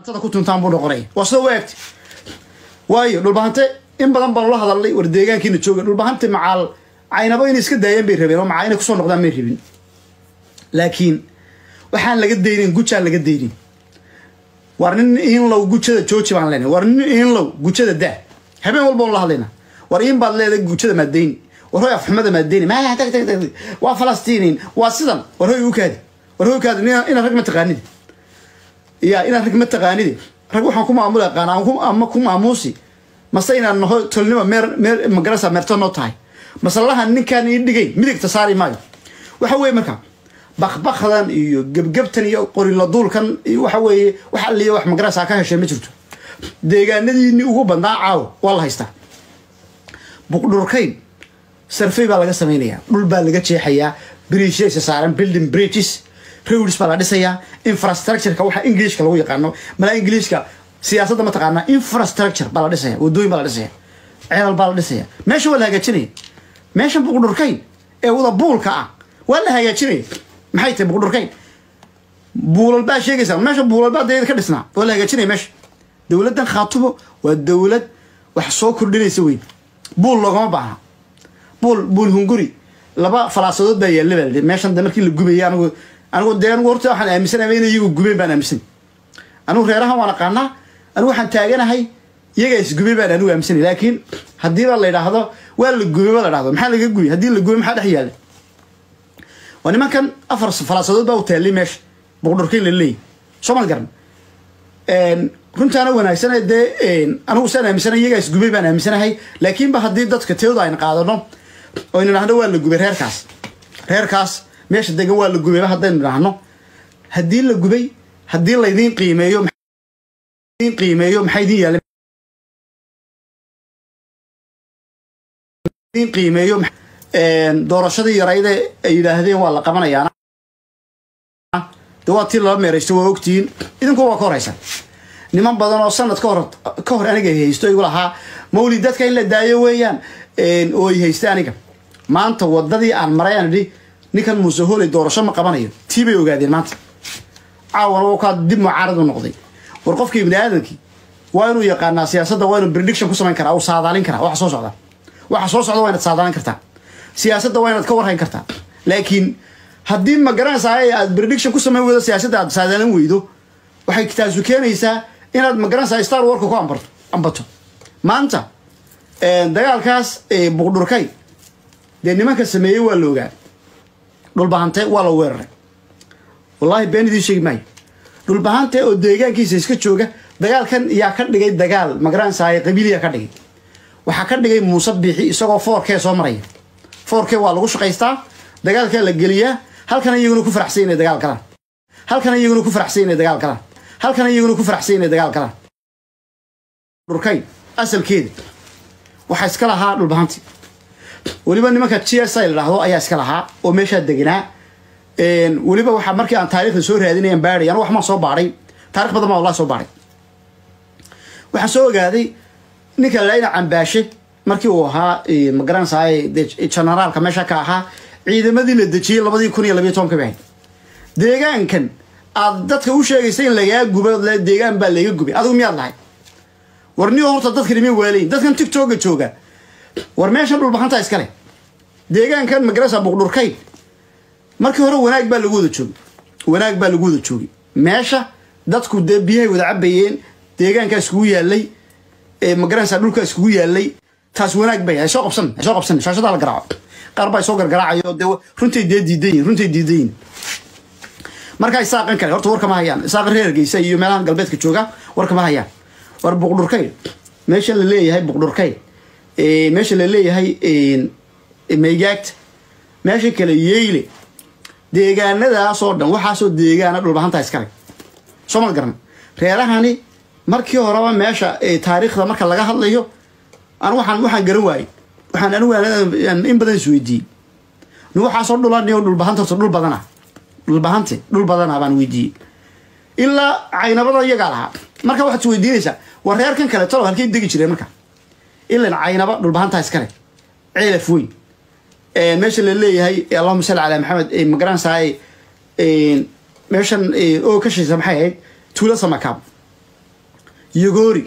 ku tuntaan buu noqonaya waa sida u eegtay waayo dhulbahante in badan baan ula hadalnay war deegaankiina jooga dhulbahante macaal caynabo inay iska daayeen bay rabeen oo macaa inay kusoo noqdaan may rabin laakiin waxaan laga daynin gujaan laga daynin war nin inlow gujada jooji baan leenahay war nin inlow gujada daa habeen walba on la hadlayna war in baad leedahay gujada maadayni war hoy afxumada maadayni ma tag tag tag waa falastiiniin waa sidan war hoy u kaadi war hoy kaadi inaad rag ma taqaanidi ya inaad rag ma taqaanidi rag waxaan ku maamuli aqaana ama ku maamuusi mase inaan naho tolnimo meer meer magarasa meerto noo tahay masalahan ninkaan ii dhigay midigta saari maayo waxa weeye marka bakbakdan iyo gebgebtan iyo qoriladuulkan waxa weeye wax alliya wax magarasa ka heshee ma jirto deegaanadiini ugu badnaa caawo waa la haystaa buqdhurkayn sarfey baa laga samaynayaa dhul baa laga jeexayaa bridgesa saaran building bridges roads baa la dhisayaa infrastructureka waxa englishka lagu yaqaano malaa englishka siyaasadda mataqaanaa infrastructure baa la dhisaya wadooyin baa la dhisaya ceelal baa la dhisaya meesha waa la hagaajinaya meesha buqdhurkayn ee wada buulka ah waa la hagaajinaya maxay tahay buqdhurkayn buulal baa sheegaysaa meesha buulal baa dayada ka dhisnaa waa la hagaajinaya meesha dowladdan khaatumo waa dowlad wax soo kordhinaysa weyn buul loogama baahna buul buul hunguri laba falaasadood baa yaalla baa la meeshan de markii la gubayay anigu anigu dee anigu horta waxaan aaminsanaya in iyagu gubeen baan aaminsan anigu reerahan waan aqaanaa anigu waxaan taaganahay iyagaa isgubay baan anigu aaminsanay laakiin haddiiba la yidhaahdo waa la gubay ba la dhahdo maxaa laga gubay haddii la gubay maxaa dhex yaalla waa nimankan afar falaasadood baa u taallay meesha buqdhurkayn la leeyahy soo mal garan runtaana wanaagsan dee anigu saan aaminsanay iyagaa isgubay baan aaminsanahay laakiinba haddii dadka teoda ayna qaadano oo aynu idhahno waa la gubay reerkaas reerkaas meesha degan waa la gubayba haddaynu idhaahno haddii la gubay haddii laydiin qiimeeyo qiimeeyo maxaa idin yaalla idin qiimeeyo doorashadii yarayde ay yidhaahdeen waa la qabanayaa de waa tii lala meeraysto waa ogtihiin idinku waa ka horaysan niman badan oo sanad ka hor ka hor aniga haysto igu lahaa mawlid dadka in la daayo weeyaan oo ay haysta aniga maanta wadadii aan maray aan idhi ninkan muuse hooley doorasho ma qabanayo tii bay ogaadeen maanta caawana wuu kaa dib mucaarad u noqday war qofka ibni aadamkii waa inuu yaqaanaa siyaasadda waa inuu prediction ku samayn karaa uu saadaalin karaa waxa soo socda waxa soo socda waa inaad saadaalin kartaa siyaasadda waa inaad ka warhayn kartaa laakiin haddii ma garanaysaa aad prediction ku samayn weydo siyaasadda aad saadaalin weydo waxay taasu keenaysaa inaad ma garanaysaa star warka ku ambarto ambato maanta dagaalkaas buqdhurkay dee nimanka sameeyey waa la ogaa dhulbahante waa la weeraray wallaahi been idiin sheegi maayo dhulbahante oo deegaankiisa iska jooga dagaalkan yaa ka dhigay dagaal magaranaysaay qabiiliya ka dhigay waxaa ka dhigay muuse biixi isagoo foorkee soo maraya foorkee waa lagu shaqaystaa dagaalkaa la geliyaa halkana iyaguna ku faraxsan inay dagaal galaan halkana iyaguna ku faraxsan inay dagaal galaan halkana iyaguna ku faraxsan inay dagaal galaan dhurkayn asalkeeda waxaa iska lahaa dhulbahanti weliba nimanka g s i la dhahdo ayaa iska lahaa oo meeshaa deganaa weliba waxaa markii aan taarikhda soo raadinayan baadhay anu waxmaan soo baadhay taarikh badan baa wallahi soo baadhay waxaan soo ogaaday ninka laina cambaashe markii uu ahaa magaranaysaay generaalka meesha ka ahaa ciidamadii la dejiyey labadii kun iyo labiyo tobanka bahayd deegaankan aad dadka u sheegaysa in lagaa guba deegaan baa laga gubay adigu miyaad lahay war niyo horta dadkani miya waalayin dadkan tigtoga jooga war meeshan dhulbahantaa iskale deegaankan magarasa buqdhurkayn markii hore wanaag baa lagu wada joogay wanaag baa lagu wada joogay meesha dadku dee biyahay wada cabayeen deegaankaa iskugu yaalay magaranaysaa dhulkaa iskugu yaalay taas wanaag bay soo qabsan soo qabsan shaashadaa la garaaco qaar baa soo gargaraacayo dee runtay dee diidan yihin runtay diidan yihin markaa isaaqan kale horta warkama hayaan isaaqan reer hargeysa iyo meelahan galbeedka jooga warkama hayaan war buqdhurkayn meesha la leeyahay buqdhurkayn meesha la leeyahay maygaagta meesha kale yeyle deegaanadaasoo dhan waxaasoo deegaana dhulbahantaa iskale soo ma garan reerahani markii horeba meesha taariikhda marka laga hadlayo an waxaan waxaan garan waayey waxaan anigu in badan isweydiiyey ni waxaasoo dhulaniyo dhulbahanta horta dhul badana dhulbahante dhul badana baan weydiiyey ilaa caynabada iyagaa lahaa marka waxaad isweydiinaysaa war reerkan kale talo halkay degi jireen marka ilan caynaba dhulbahantaa iskale ceelaf weyn meesha la leeyahay allahuma salli calaa maxamed magaranaysaay meeshan oo ka shaysa maxay ahayd tuulo samakaab yogoori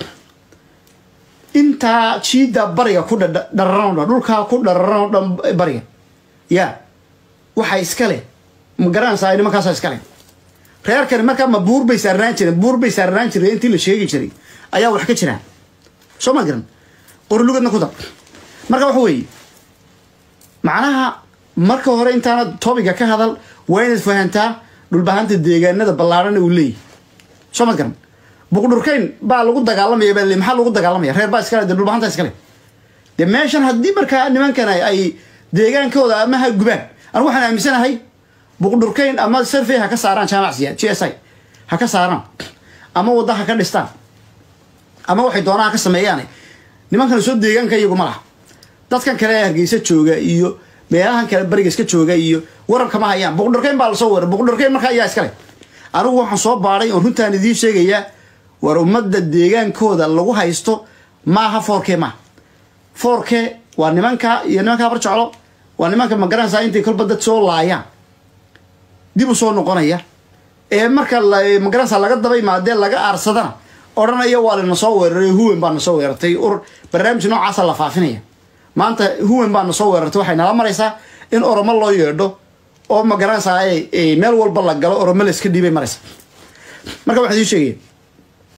intaa jiida bariga ku dhararan o dhan dhulkaa ku dhararan o dhan bariga ya waxaa iskale ma garanaysaa nimankaasa iskale reerkani markaa ma buur bay saarnaan jireen buur bay saarnaan jireen intii la sheegi jiray ayaa wax ka jiraan soo ma garan qorlugadna ku dar marka waxa weeye macnaha marka hore intaana tobiga ka hadal waa inaad fahantaa dhulbahanta deegaanada ballaarhana uu leeyahy soo ma garan buqdhurkayn baa lagu dagaalamaya baa le maxaa lagu dagaalamaya reer baa iskale de dhulbahanta iskale dee meeshan haddii markaa nimankan ay deegaankooda ama ha gubaan anigu waxaan aaminsanahay buqdhurkayn ama survey ha ka saaraan jaamacsiya g s i ha ka saaraan ama wadda ha ka dhistaan ama waxay doonaan ha ka sameeyaan nimankan soo deegaanka iyagu ma laha dadkan kale ee hargeysa jooga iyo meelahan kale bariga iska jooga iyo wararka ma hayaan buqdhurkayn baa lasoo weeray buqdhurkayn markaa ayaa iskale anigu waxaan soo baadhay oon runtaan idiin sheegayaa war ummadda deegaankooda lagu haysto maaha foorke maaha foorke waa nimanka iyo nimanka habar jeclo waa nimanka magaranaysaa intay kolba dad soo laayaan dib u soo noqonaya ee marka magaranaysaa laga daba imaadee laga aarsadana odhanaya waa lana soo weeraray huwen baa na soo weerartay ur barnaamij noocaasa la faafinaya maanta huwen baa na soo weerartay waxay nala maraysaa in oromo loo yeedho oo magaranaysaa meel walba la galo oromo la iska dhiibay maraysa marka waxaan idiin sheegaya